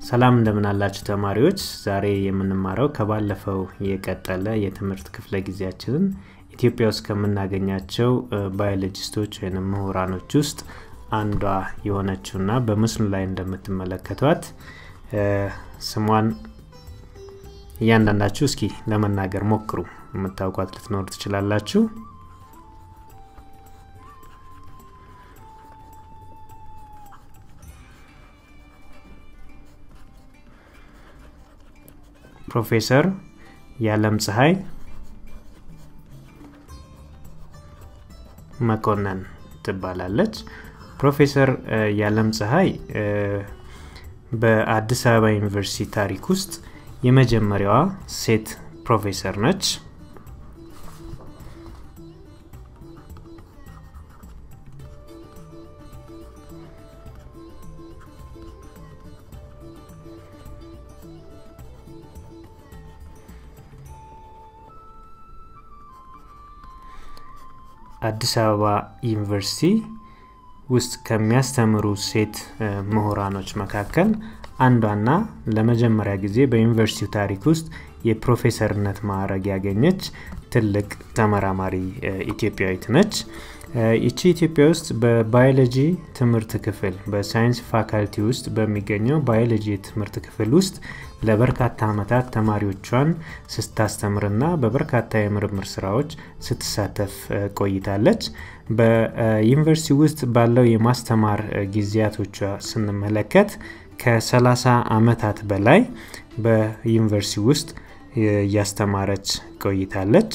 ሰላም እንደምን አላችሁ ተማሪዎች። ዛሬ የምንማረው ከባለፈው የቀጠለ የትምህርት ክፍለ ጊዜያችንን ኢትዮጵያ ውስጥ ከምናገኛቸው ባዮሎጂስቶች ወይም ምሁራኖች ውስጥ አንዷ የሆነችውና በምስሉ ላይ እንደምትመለከቷት ስሟን እያንዳንዳችሁ እስኪ ለመናገር ሞክሩ። የምታውቋት ልትኖሩ ትችላላችሁ። ፕሮፌሰር የዓለም ፀሐይ መኮንን ትባላለች። ፕሮፌሰር የዓለም ፀሐይ በአዲስ አበባ ዩኒቨርሲቲ ታሪክ ውስጥ የመጀመሪያዋ ሴት ፕሮፌሰር ነች። አዲስ አበባ ዩኒቨርሲቲ ውስጥ ከሚያስተምሩ ሴት ምሁራኖች መካከል አንዷና ለመጀመሪያ ጊዜ በዩኒቨርሲቲው ታሪክ ውስጥ የፕሮፌሰርነት ማዕረግ ያገኘች ትልቅ ተመራማሪ ኢትዮጵያዊት ነች። ይቺ ኢትዮጵያ ውስጥ በባዮሎጂ ትምህርት ክፍል በሳይንስ ፋካልቲ ውስጥ በሚገኘው ባዮሎጂ ትምህርት ክፍል ውስጥ ለበርካታ ዓመታት ተማሪዎቿን ስታስተምርና በበርካታ የምርምር ስራዎች ስትሳተፍ ቆይታለች። በዩኒቨርሲቲ ውስጥ ባለው የማስተማር ጊዜያቶቿ ስንመለከት ከ30 ዓመታት በላይ በዩኒቨርሲቲ ውስጥ እያስተማረች ቆይታለች።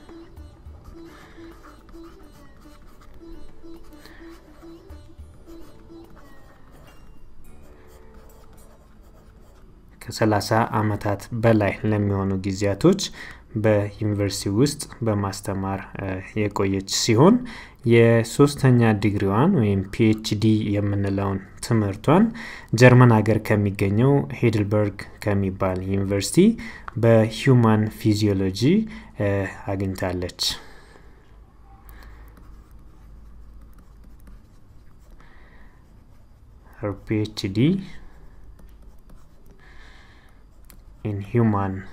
ከ30 ዓመታት በላይ ለሚሆኑ ጊዜያቶች በዩኒቨርሲቲ ውስጥ በማስተማር የቆየች ሲሆን የሶስተኛ ዲግሪዋን ወይም ፒኤችዲ የምንለውን ትምህርቷን ጀርመን ሀገር ከሚገኘው ሄድልበርግ ከሚባል ዩኒቨርሲቲ በሂውማን ፊዚዮሎጂ አግኝታለች። her PhD in human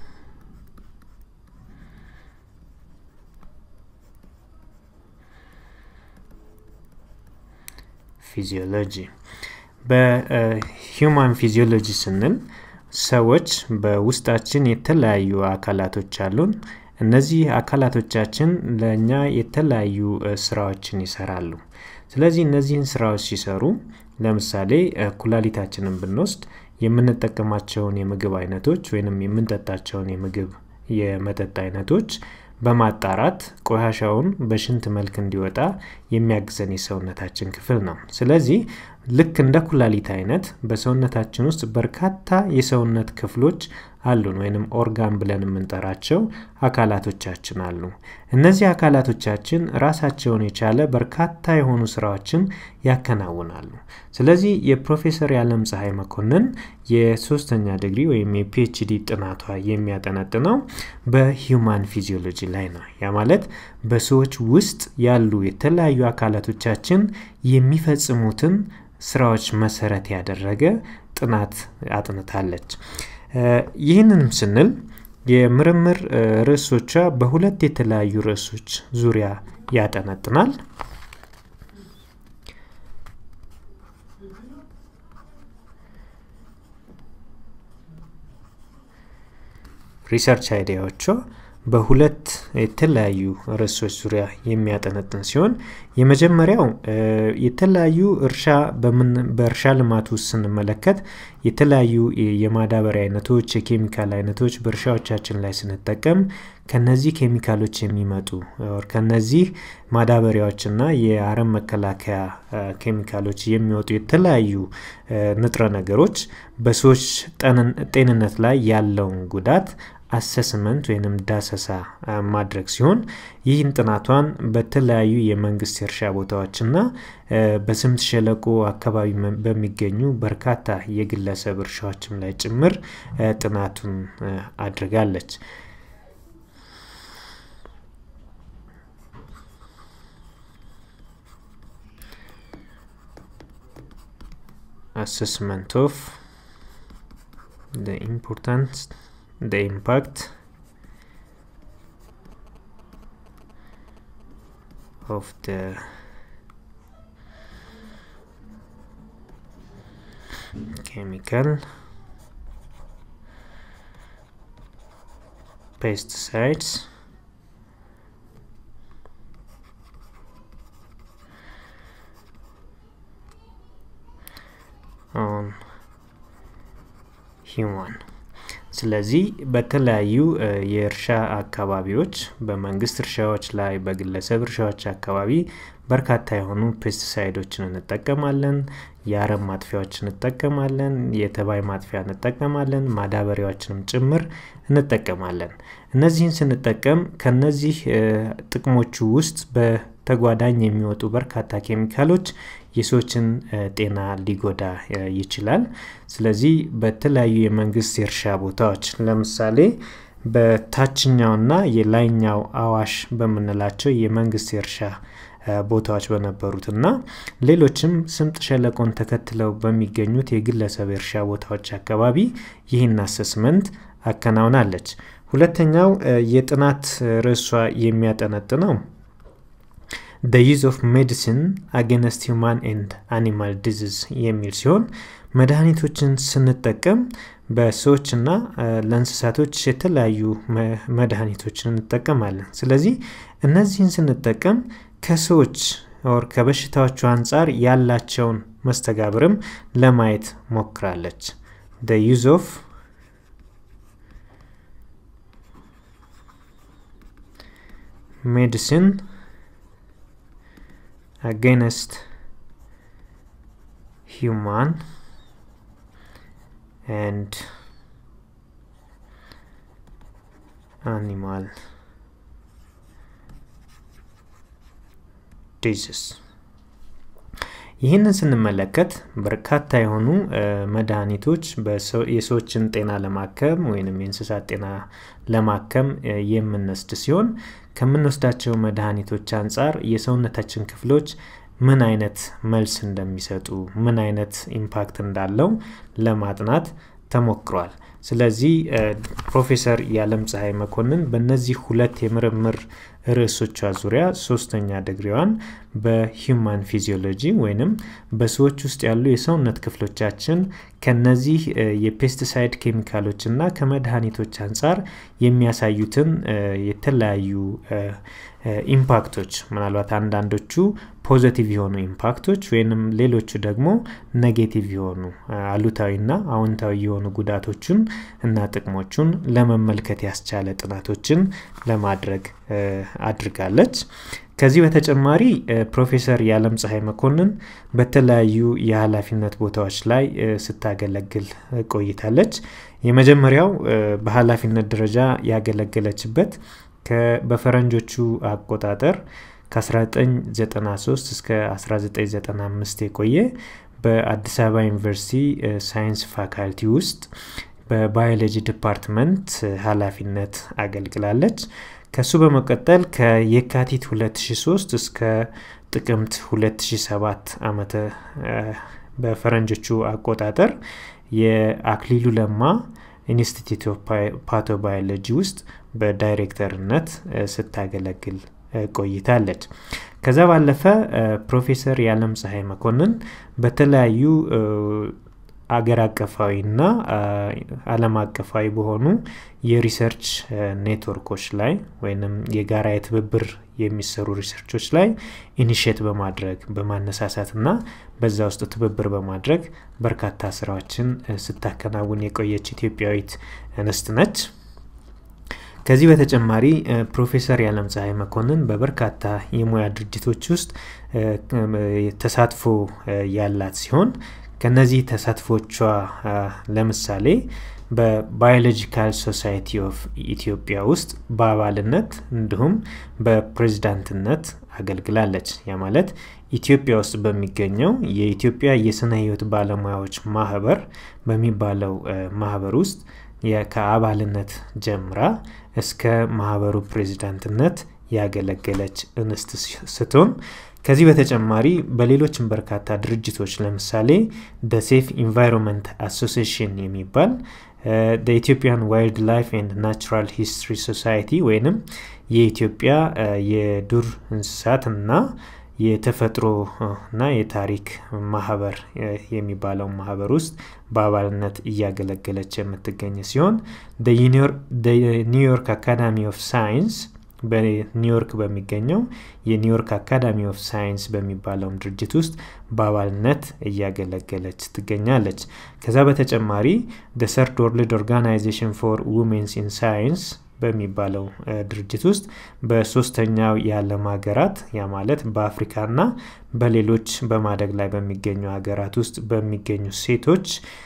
ፊዚዮሎጂ በሂውማን ፊዚዮሎጂ ስንል ሰዎች በውስጣችን የተለያዩ አካላቶች አሉን። እነዚህ አካላቶቻችን ለእኛ የተለያዩ ስራዎችን ይሰራሉ። ስለዚህ እነዚህን ስራዎች ሲሰሩ ለምሳሌ ኩላሊታችንን ብንወስድ የምንጠቀማቸውን የምግብ አይነቶች ወይንም የምንጠጣቸውን የምግብ የመጠጥ አይነቶች በማጣራት ቆሻሻውን በሽንት መልክ እንዲወጣ የሚያግዘን የሰውነታችን ክፍል ነው። ስለዚህ ልክ እንደ ኩላሊት አይነት በሰውነታችን ውስጥ በርካታ የሰውነት ክፍሎች አሉን ወይንም ኦርጋን ብለን የምንጠራቸው አካላቶቻችን አሉ። እነዚህ አካላቶቻችን ራሳቸውን የቻለ በርካታ የሆኑ ስራዎችን ያከናውናሉ። ስለዚህ የፕሮፌሰር የዓለም ፀሐይ መኮንን የሶስተኛ ዲግሪ ወይም የፒኤችዲ ጥናቷ የሚያጠነጥነው በሂውማን ፊዚዮሎጂ ላይ ነው። ያ ማለት በሰዎች ውስጥ ያሉ የተለያዩ አካላቶቻችን የሚፈጽሙትን ስራዎች መሰረት ያደረገ ጥናት አጥንታለች። ይህንንም ስንል የምርምር ርዕሶቿ በሁለት የተለያዩ ርዕሶች ዙሪያ ያጠነጥናል። ሪሰርች አይዲያዎቿ በሁለት የተለያዩ ርዕሶች ዙሪያ የሚያጠነጥን ሲሆን የመጀመሪያው የተለያዩ እርሻ በእርሻ ልማት ውስጥ ስንመለከት የተለያዩ የማዳበሪያ አይነቶች፣ የኬሚካል አይነቶች በእርሻዎቻችን ላይ ስንጠቀም ከነዚህ ኬሚካሎች የሚመጡ ከነዚህ ማዳበሪያዎችና የአረም መከላከያ ኬሚካሎች የሚወጡ የተለያዩ ንጥረ ነገሮች በሰዎች ጤንነት ላይ ያለውን ጉዳት አሰስመንት ወይንም ዳሰሳ ማድረግ ሲሆን ይህን ጥናቷን በተለያዩ የመንግስት የእርሻ ቦታዎችና በስምጥ ሸለቆ አካባቢ በሚገኙ በርካታ የግለሰብ እርሻዎችም ላይ ጭምር ጥናቱን አድርጋለች። assessment of the importance the impact of the chemical pesticides on human ስለዚህ በተለያዩ የእርሻ አካባቢዎች በመንግስት እርሻዎች ላይ በግለሰብ እርሻዎች አካባቢ በርካታ የሆኑ ፔስቲሳይዶችን እንጠቀማለን የአረም ማጥፊያዎች እንጠቀማለን የተባይ ማጥፊያ እንጠቀማለን ማዳበሪያዎችንም ጭምር እንጠቀማለን እነዚህን ስንጠቀም ከነዚህ ጥቅሞቹ ውስጥ በተጓዳኝ የሚወጡ በርካታ ኬሚካሎች የሰዎችን ጤና ሊጎዳ ይችላል ስለዚህ በተለያዩ የመንግስት የእርሻ ቦታዎች ለምሳሌ በታችኛውና የላይኛው አዋሽ በምንላቸው የመንግስት የእርሻ ቦታዎች በነበሩት እና ሌሎችም ስምጥ ሸለቆን ተከትለው በሚገኙት የግለሰብ የእርሻ ቦታዎች አካባቢ ይህን አሰስመንት አከናውናለች ሁለተኛው የጥናት ርዕሷ የሚያጠነጥነው the use of medicine against human and animal disease የሚል ሲሆን መድኃኒቶችን ስንጠቀም በሰዎችና ለእንስሳቶች የተለያዩ መድኃኒቶችን እንጠቀማለን ስለዚህ እነዚህን ስንጠቀም ከሰዎች ኦር ከበሽታዎቹ አንጻር ያላቸውን መስተጋብርም ለማየት ሞክራለች the use of medicine against human and animal disease ይህንን ስንመለከት በርካታ የሆኑ መድኃኒቶች የሰዎችን ጤና ለማከም ወይም የእንስሳት ጤና ለማከም የምንወስድ ሲሆን ከምንወስዳቸው መድኃኒቶች አንጻር የሰውነታችን ክፍሎች ምን አይነት መልስ እንደሚሰጡ ምን አይነት ኢምፓክት እንዳለው ለማጥናት ተሞክሯል ስለዚህ ፕሮፌሰር የዓለም ፀሐይ መኮንን በእነዚህ ሁለት የምርምር ርዕሶቿ ዙሪያ ሶስተኛ ድግሪዋን በሂማን ፊዚዮሎጂ ወይንም በሰዎች ውስጥ ያሉ የሰውነት ክፍሎቻችን ከነዚህ የፔስቲሳይድ ኬሚካሎች እና ከመድኃኒቶች አንጻር የሚያሳዩትን የተለያዩ ኢምፓክቶች ምናልባት አንዳንዶቹ ፖዘቲቭ የሆኑ ኢምፓክቶች ወይንም ሌሎቹ ደግሞ ኔጌቲቭ የሆኑ አሉታዊና አዎንታዊ የሆኑ ጉዳቶችን እና ጥቅሞቹን ለመመልከት ያስቻለ ጥናቶችን ለማድረግ አድርጋለች ከዚህ በተጨማሪ ፕሮፌሰር የዓለም ፀሐይ መኮንን በተለያዩ የኃላፊነት ቦታዎች ላይ ስታገለግል ቆይታለች የመጀመሪያው በኃላፊነት ደረጃ ያገለገለችበት በፈረንጆቹ አቆጣጠር ከ1993 እስከ 1995 የቆየ በአዲስ አበባ ዩኒቨርሲቲ ሳይንስ ፋካልቲ ውስጥ በባዮሎጂ ዲፓርትመንት ኃላፊነት አገልግላለች ከሱ በመቀጠል ከየካቲት 2003 እስከ ጥቅምት 2007 ዓመተ በፈረንጆቹ አቆጣጠር የአክሊሉ ለማ ኢንስቲትዩት ኦፍ ፓቶባዮሎጂ ውስጥ በዳይሬክተርነት ስታገለግል ቆይታለች ከዛ ባለፈ ፕሮፌሰር የዓለም ፀሐይ መኮንን በተለያዩ አገር አቀፋዊ እና አለም አቀፋዊ በሆኑ የሪሰርች ኔትወርኮች ላይ ወይም የጋራ የትብብር የሚሰሩ ሪሰርቾች ላይ ኢኒሽት በማድረግ በማነሳሳት እና በዛ ውስጥ ትብብር በማድረግ በርካታ ስራዎችን ስታከናውን የቆየች ኢትዮጵያዊት እንስት ነች ከዚህ በተጨማሪ ፕሮፌሰር የዓለም ፀሐይ መኮንን በበርካታ የሙያ ድርጅቶች ውስጥ ተሳትፎ ያላት ሲሆን ከነዚህ ተሳትፎቿ ለምሳሌ በባዮሎጂካል ሶሳይቲ ኦፍ ኢትዮጵያ ውስጥ በአባልነት እንዲሁም በፕሬዝዳንትነት አገልግላለች ያ ማለት ኢትዮጵያ ውስጥ በሚገኘው የኢትዮጵያ የስነ ህይወት ባለሙያዎች ማህበር በሚባለው ማህበር ውስጥ ከአባልነት ጀምራ እስከ ማህበሩ ፕሬዚዳንትነት ያገለገለች እንስት ስትሆን ከዚህ በተጨማሪ በሌሎችም በርካታ ድርጅቶች ለምሳሌ ደሴፍ ኢንቫይሮንመንት አሶሲሽን የሚባል ኢትዮጵያን ዋይልድ ላይፍ ኤንድ ናቹራል ሂስትሪ ሶሳይቲ ወይንም የኢትዮጵያ የዱር እንስሳትና የተፈጥሮ እና የታሪክ ማህበር የሚባለው ማህበር ውስጥ በአባልነት እያገለገለች የምትገኝ ሲሆን ኒውዮርክ አካዳሚ ኦፍ ሳይንስ በኒውዮርክ በሚገኘው የኒውዮርክ አካዳሚ ኦፍ ሳይንስ በሚባለውም ድርጅት ውስጥ በአባልነት እያገለገለች ትገኛለች። ከዛ በተጨማሪ ደ ሰርድ ወርልድ ኦርጋናይዜሽን ፎር ውሜንስ ኢን ሳይንስ በሚባለው ድርጅት ውስጥ በሶስተኛው የዓለም ሀገራት ያ ማለት በአፍሪካና በሌሎች በማደግ ላይ በሚገኙ ሀገራት ውስጥ በሚገኙ ሴቶች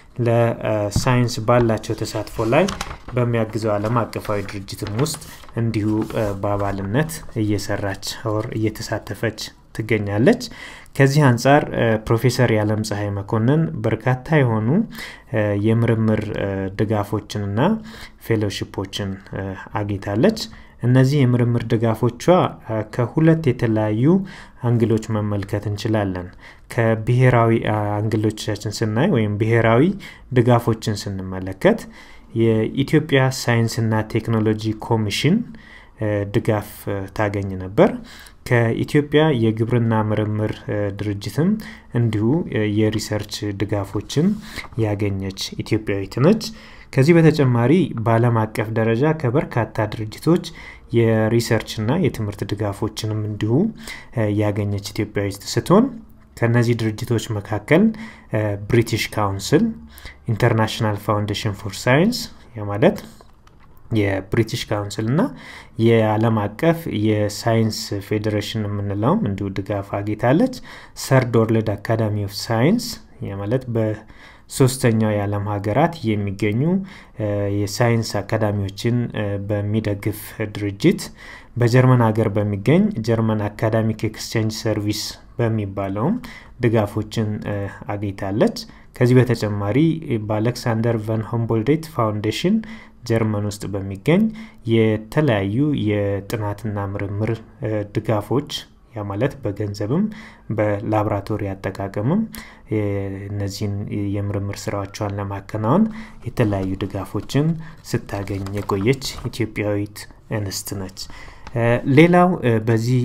ለሳይንስ ባላቸው ተሳትፎ ላይ በሚያግዘው ዓለም አቀፋዊ ድርጅትም ውስጥ እንዲሁ በአባልነት እየሰራች ወር እየተሳተፈች ትገኛለች። ከዚህ አንጻር ፕሮፌሰር የዓለም ፀሐይ መኮንን በርካታ የሆኑ የምርምር ድጋፎችንና ፌሎሺፖችን አግኝታለች። እነዚህ የምርምር ድጋፎቿ ከሁለት የተለያዩ አንግሎች መመልከት እንችላለን። ከብሔራዊ አንግሎቻችን ስናይ ወይም ብሔራዊ ድጋፎችን ስንመለከት የኢትዮጵያ ሳይንስና ቴክኖሎጂ ኮሚሽን ድጋፍ ታገኝ ነበር። ከኢትዮጵያ የግብርና ምርምር ድርጅትም እንዲሁ የሪሰርች ድጋፎችን ያገኘች ኢትዮጵያዊት ነች። ከዚህ በተጨማሪ በዓለም አቀፍ ደረጃ ከበርካታ ድርጅቶች የሪሰርችና የትምህርት ድጋፎችንም እንዲሁ ያገኘች ኢትዮጵያዊት ስትሆን ከነዚህ ድርጅቶች መካከል ብሪቲሽ ካውንስል፣ ኢንተርናሽናል ፋውንዴሽን ፎር ሳይንስ ማለት የብሪቲሽ ካውንስል እና የዓለም አቀፍ የሳይንስ ፌዴሬሽን የምንለውም እንዲሁ ድጋፍ አግኝታለች። ሰርድ ወርልድ አካዳሚ ኦፍ ሳይንስ ማለት በሶስተኛው የዓለም ሀገራት የሚገኙ የሳይንስ አካዳሚዎችን በሚደግፍ ድርጅት በጀርመን ሀገር በሚገኝ ጀርመን አካዳሚክ ኤክስቼንጅ ሰርቪስ በሚባለውም ድጋፎችን አግኝታለች። ከዚህ በተጨማሪ በአሌክሳንደር ቨን ሆምቦልዴት ፋውንዴሽን ጀርመን ውስጥ በሚገኝ የተለያዩ የጥናትና ምርምር ድጋፎች ያ ማለት በገንዘብም በላብራቶሪ አጠቃቀምም እነዚህን የምርምር ስራዎቿን ለማከናወን የተለያዩ ድጋፎችን ስታገኝ የቆየች ኢትዮጵያዊት እንስት ነች። ሌላው በዚህ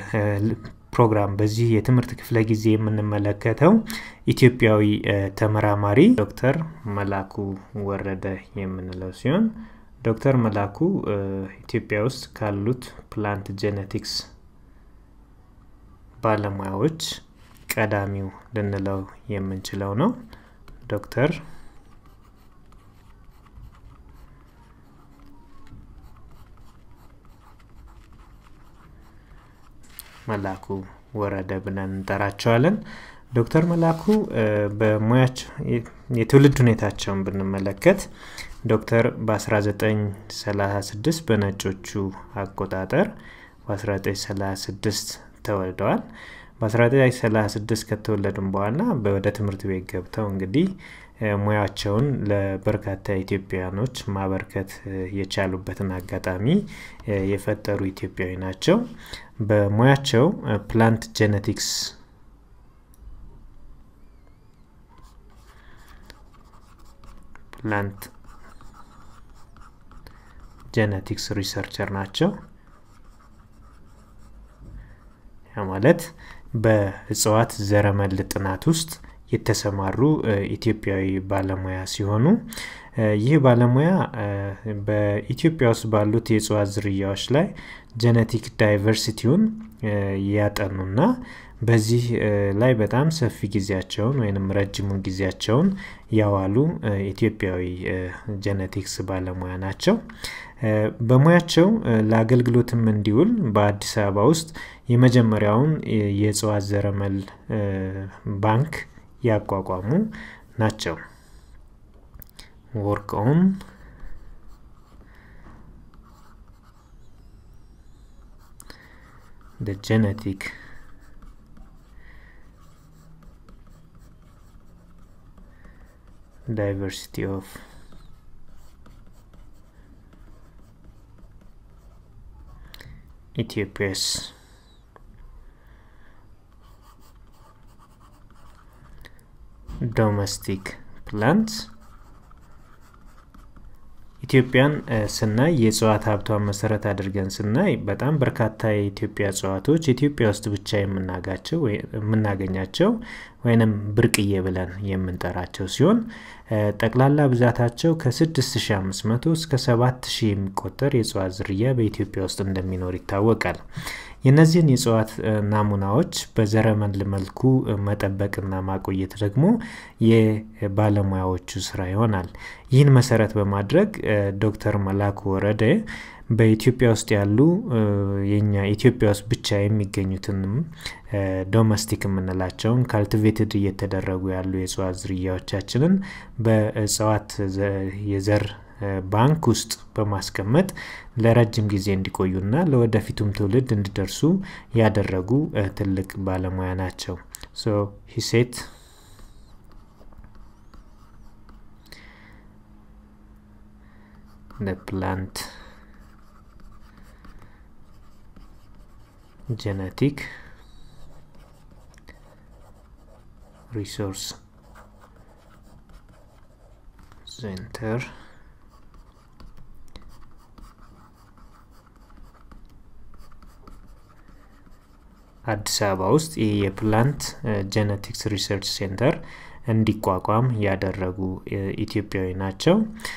ፕሮግራም በዚህ የትምህርት ክፍለ ጊዜ የምንመለከተው ኢትዮጵያዊ ተመራማሪ ዶክተር መላኩ ወረደ የምንለው ሲሆን ዶክተር መላኩ ኢትዮጵያ ውስጥ ካሉት ፕላንት ጄኔቲክስ ባለሙያዎች ቀዳሚው ልንለው የምንችለው ነው። ዶክተር መላኩ ወረደ ብለን እንጠራቸዋለን። ዶክተር መላኩ በሙያቸው የትውልድ ሁኔታቸውን ብንመለከት ዶክተር በ1936 በነጮቹ አቆጣጠር በ1936 ተወልደዋል። በ1936 ከተወለዱም በኋላ ወደ ትምህርት ቤት ገብተው እንግዲህ ሙያቸውን ለበርካታ ኢትዮጵያውያኖች ማበርከት የቻሉበትን አጋጣሚ የፈጠሩ ኢትዮጵያዊ ናቸው። በሙያቸው ፕላንት ጄኔቲክስ ፕላንት ጄኔቲክስ ሪሰርቸር ናቸው። ያ ማለት በእጽዋት ዘረመል ጥናት ውስጥ የተሰማሩ ኢትዮጵያዊ ባለሙያ ሲሆኑ ይህ ባለሙያ በኢትዮጵያ ውስጥ ባሉት የእጽዋት ዝርያዎች ላይ ጄኔቲክ ዳይቨርሲቲውን ያጠኑና በዚህ ላይ በጣም ሰፊ ጊዜያቸውን ወይም ረጅሙን ጊዜያቸውን ያዋሉ ኢትዮጵያዊ ጄኔቲክስ ባለሙያ ናቸው። በሙያቸው ለአገልግሎትም እንዲውል በአዲስ አበባ ውስጥ የመጀመሪያውን የእጽዋት ዘረመል ባንክ ያቋቋሙ ናቸው። ወርክ ኦን the genetic diversity of ኢትዮጵያስ ዶሜስቲክ ፕላንትስ ኢትዮጵያን ስናይ የእጽዋት ሀብቷን መሰረት አድርገን ስናይ በጣም በርካታ የኢትዮጵያ እጽዋቶች ኢትዮጵያ ውስጥ ብቻ የምናጋቸው የምናገኛቸው ወይንም ብርቅዬ ብለን የምንጠራቸው ሲሆን ጠቅላላ ብዛታቸው ከ6500 እስከ 7000 የሚቆጠር የእጽዋት ዝርያ በኢትዮጵያ ውስጥ እንደሚኖር ይታወቃል። የእነዚህን የእጽዋት ናሙናዎች በዘረመል መልኩ መጠበቅና ማቆየት ደግሞ የባለሙያዎቹ ስራ ይሆናል። ይህን መሰረት በማድረግ ዶክተር መላኩ ወረደ በኢትዮጵያ ውስጥ ያሉ የኛ ኢትዮጵያ ውስጥ ብቻ የሚገኙትንም ዶሜስቲክ የምንላቸውን ካልቲቬትድ እየተደረጉ ያሉ የእጽዋት ዝርያዎቻችንን በእጽዋት የዘር ባንክ ውስጥ በማስቀመጥ ለረጅም ጊዜ እንዲቆዩና ለወደፊቱም ትውልድ እንዲደርሱ ያደረጉ ትልቅ ባለሙያ ናቸው። ሶ ሂሴት the plant genetic resource center አዲስ አበባ ውስጥ ይህ የፕላንት ጄኔቲክስ ሪሰርች ሴንተር እንዲቋቋም ያደረጉ ኢትዮጵያዊ ናቸው።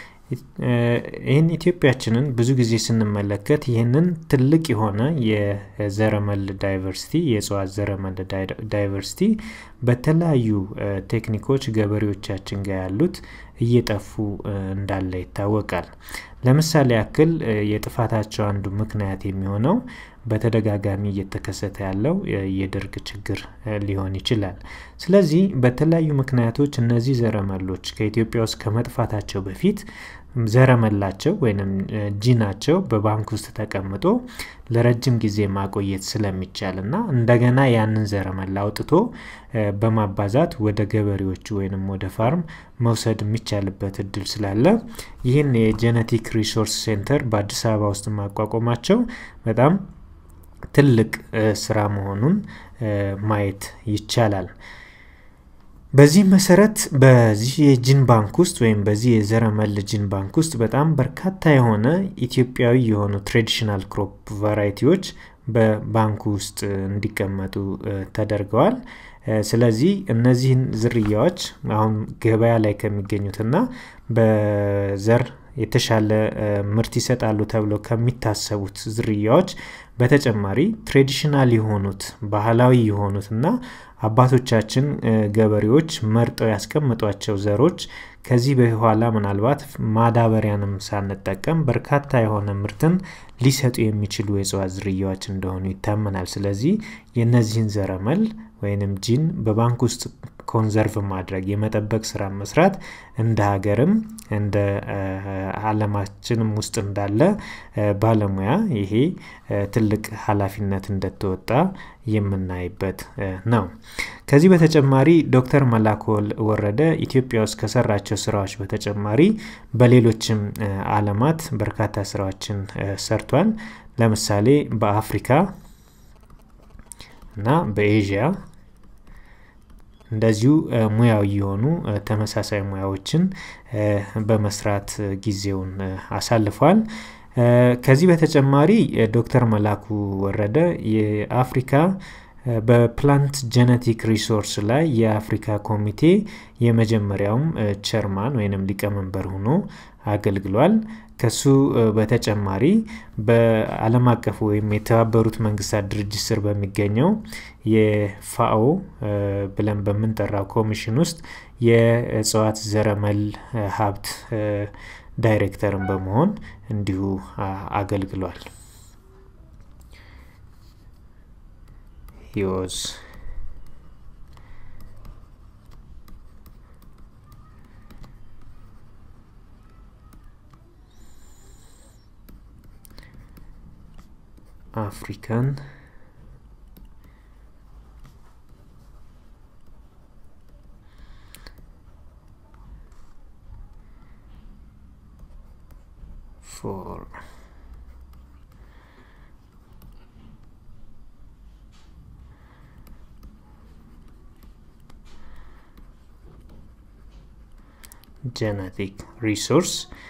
ይህን ኢትዮጵያችንን ብዙ ጊዜ ስንመለከት ይህንን ትልቅ የሆነ የዘረመል ዳይቨርሲቲ የእጽዋት ዘረመል ዳይቨርሲቲ በተለያዩ ቴክኒኮች ገበሬዎቻችን ጋር ያሉት እየጠፉ እንዳለ ይታወቃል። ለምሳሌ ያክል የጥፋታቸው አንዱ ምክንያት የሚሆነው በተደጋጋሚ እየተከሰተ ያለው የድርቅ ችግር ሊሆን ይችላል። ስለዚህ በተለያዩ ምክንያቶች እነዚህ ዘረመሎች ከኢትዮጵያ ውስጥ ከመጥፋታቸው በፊት ዘረመላቸው ወይም ጂናቸው በባንክ ውስጥ ተቀምጦ ለረጅም ጊዜ ማቆየት ስለሚቻል እና እንደገና ያንን ዘረመል አውጥቶ በማባዛት ወደ ገበሬዎቹ ወይንም ወደ ፋርም መውሰድ የሚቻልበት እድል ስላለ ይህን የጄኔቲክ ሪሶርስ ሴንተር በአዲስ አበባ ውስጥ ማቋቋማቸው በጣም ትልቅ ስራ መሆኑን ማየት ይቻላል። በዚህ መሰረት በዚህ የጂን ባንክ ውስጥ ወይም በዚህ የዘረመል ጂን ባንክ ውስጥ በጣም በርካታ የሆነ ኢትዮጵያዊ የሆኑ ትሬዲሽናል ክሮፕ ቫራይቲዎች በባንኩ ውስጥ እንዲቀመጡ ተደርገዋል። ስለዚህ እነዚህን ዝርያዎች አሁን ገበያ ላይ ከሚገኙትና በዘር የተሻለ ምርት ይሰጣሉ ተብለው ከሚታሰቡት ዝርያዎች በተጨማሪ ትሬዲሽናል የሆኑት ባህላዊ የሆኑትና አባቶቻችን ገበሬዎች መርጠው ያስቀምጧቸው ዘሮች ከዚህ በኋላ ምናልባት ማዳበሪያንም ሳንጠቀም በርካታ የሆነ ምርትን ሊሰጡ የሚችሉ የእጽዋት ዝርያዎች እንደሆኑ ይታመናል። ስለዚህ የእነዚህን ዘረመል ወይንም ጂን በባንክ ውስጥ ኮንዘርቭ ማድረግ የመጠበቅ ስራ መስራት እንደ ሀገርም እንደ አለማችንም ውስጥ እንዳለ ባለሙያ ይሄ ትልቅ ኃላፊነት እንደተወጣ የምናይበት ነው። ከዚህ በተጨማሪ ዶክተር መላኩ ወረደ ኢትዮጵያ ውስጥ ከሰራቸው ስራዎች በተጨማሪ በሌሎችም አለማት በርካታ ስራዎችን ሰርቷል። ለምሳሌ በአፍሪካ እና በኤዥያ እንደዚሁ ሙያዊ የሆኑ ተመሳሳይ ሙያዎችን በመስራት ጊዜውን አሳልፏል። ከዚህ በተጨማሪ ዶክተር መላኩ ወረደ የአፍሪካ በፕላንት ጄኔቲክ ሪሶርስ ላይ የአፍሪካ ኮሚቴ የመጀመሪያውም ቸርማን ወይንም ሊቀመንበር ሆኖ አገልግሏል። ከሱ በተጨማሪ በአለም አቀፉ ወይም የተባበሩት መንግስታት ድርጅት ስር በሚገኘው የፋኦ ብለን በምንጠራው ኮሚሽን ውስጥ የእጽዋት ዘረመል ሀብት ዳይሬክተርን በመሆን እንዲሁ አገልግሏል። he was African for ጄኔቲክ ሪሶርስ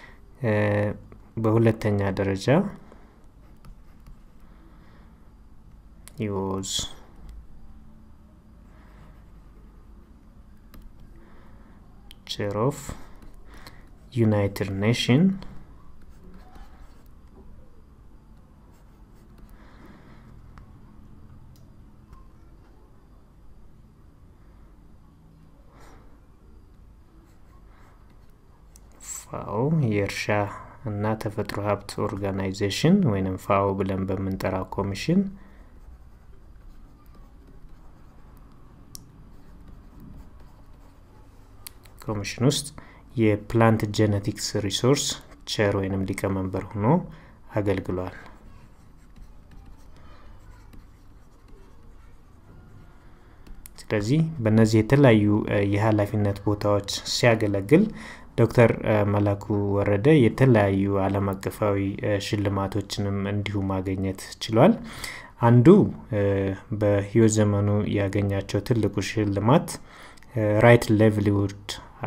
በሁለተኛ ደረጃ he was chair of United Nation ፋኦ የእርሻ እና ተፈጥሮ ሀብት ኦርጋናይዜሽን ወይም ፋኦ ብለን በምንጠራው ኮሚሽን ኮሚሽን ውስጥ የፕላንት ጄኔቲክስ ሪሶርስ ቸር ወይንም ሊቀመንበር ሆኖ አገልግሏል። ስለዚህ በእነዚህ የተለያዩ የኃላፊነት ቦታዎች ሲያገለግል ዶክተር መላኩ ወረደ የተለያዩ ዓለም አቀፋዊ ሽልማቶችንም እንዲሁ ማግኘት ችሏል። አንዱ በህይወት ዘመኑ ያገኛቸው ትልቁ ሽልማት ራይት ሌቭሊውድ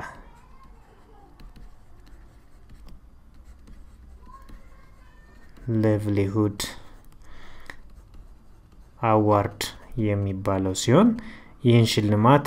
ሌቭሊሁድ አዋርድ የሚባለው ሲሆን ይህን ሽልማት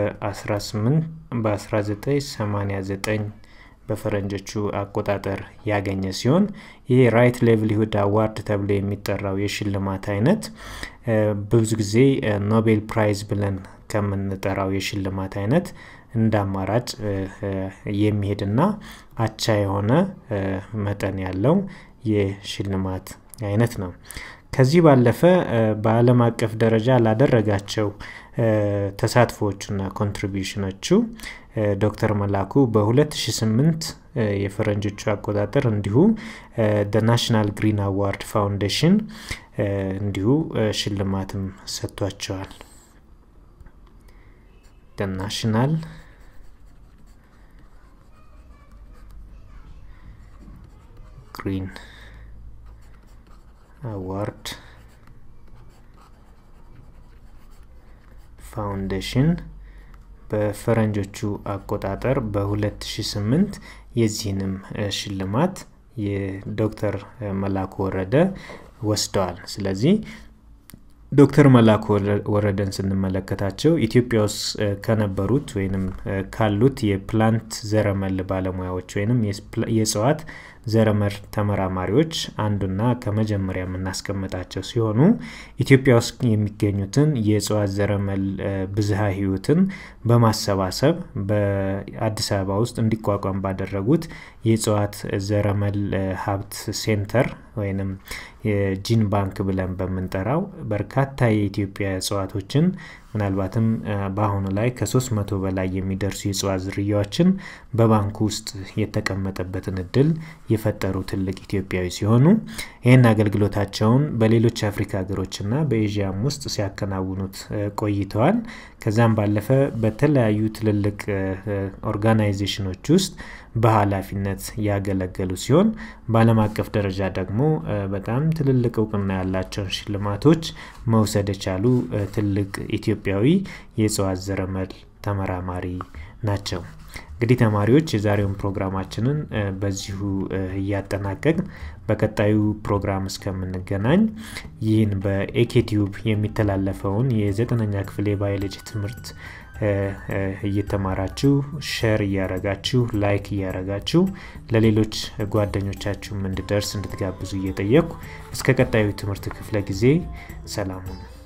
በ1989 በፈረንጆቹ አቆጣጠር ያገኘ ሲሆን ይህ ራይት ሌቭሊሁድ አዋርድ ተብሎ የሚጠራው የሽልማት አይነት ብዙ ጊዜ ኖቤል ፕራይዝ ብለን ከምንጠራው የሽልማት አይነት እንደ አማራጭ የሚሄድና አቻ የሆነ መጠን ያለው የሽልማት አይነት ነው። ከዚህ ባለፈ በዓለም አቀፍ ደረጃ ላደረጋቸው ተሳትፎዎቹና ኮንትሪቢሽኖቹ ዶክተር መላኩ በ2008 የፈረንጆቹ አቆጣጠር እንዲሁ ናሽናል ግሪን አዋርድ ፋውንዴሽን እንዲሁ ሽልማትም ሰጥቷቸዋል። ናሽናል ግሪን አዋርድ ፋውንዴሽን በፈረንጆቹ አቆጣጠር በ2008 የዚህንም ሽልማት የዶክተር መላኩ ወረደ ወስደዋል። ስለዚህ ዶክተር መላኩ ወረደን ስንመለከታቸው ኢትዮጵያ ውስጥ ከነበሩት ወይም ካሉት የፕላንት ዘረመል ባለሙያዎች ወይም የእጽዋት ዘረመል ተመራማሪዎች አንዱና ከመጀመሪያ የምናስቀምጣቸው ሲሆኑ ኢትዮጵያ ውስጥ የሚገኙትን የእጽዋት ዘረመል ብዝሃ ህይወትን በማሰባሰብ በአዲስ አበባ ውስጥ እንዲቋቋም ባደረጉት የእጽዋት ዘረመል ሀብት ሴንተር ወይንም የጂን ባንክ ብለን በምንጠራው በርካታ የኢትዮጵያ እጽዋቶችን ምናልባትም በአሁኑ ላይ ከ300 በላይ የሚደርሱ የእጽዋት ዝርያዎችን በባንኩ ውስጥ የተቀመጠበትን እድል የፈጠሩ ትልቅ ኢትዮጵያዊ ሲሆኑ ይህን አገልግሎታቸውን በሌሎች አፍሪካ ሀገሮችና በኤዥያም ውስጥ ሲያከናውኑት ቆይተዋል። ከዛም ባለፈ በተለያዩ ትልልቅ ኦርጋናይዜሽኖች ውስጥ በኃላፊነት ያገለገሉ ሲሆን በዓለም አቀፍ ደረጃ ደግሞ በጣም ትልልቅ እውቅና ያላቸውን ሽልማቶች መውሰድ የቻሉ ትልቅ ኢትዮጵያዊ የእጽዋት ዘረመል ተመራማሪ ናቸው። እንግዲህ ተማሪዎች የዛሬውን ፕሮግራማችንን በዚሁ እያጠናቀቅ በቀጣዩ ፕሮግራም እስከምንገናኝ ይህን በኤኬቲዩብ የሚተላለፈውን የዘጠነኛ ክፍል የባዮሎጂ ትምህርት እየተማራችሁ ሸር እያረጋችሁ ላይክ እያረጋችሁ ለሌሎች ጓደኞቻችሁም እንድደርስ እንድትጋብዙ እየጠየቅኩ እስከ ቀጣዩ ትምህርት ክፍለ ጊዜ ሰላሙን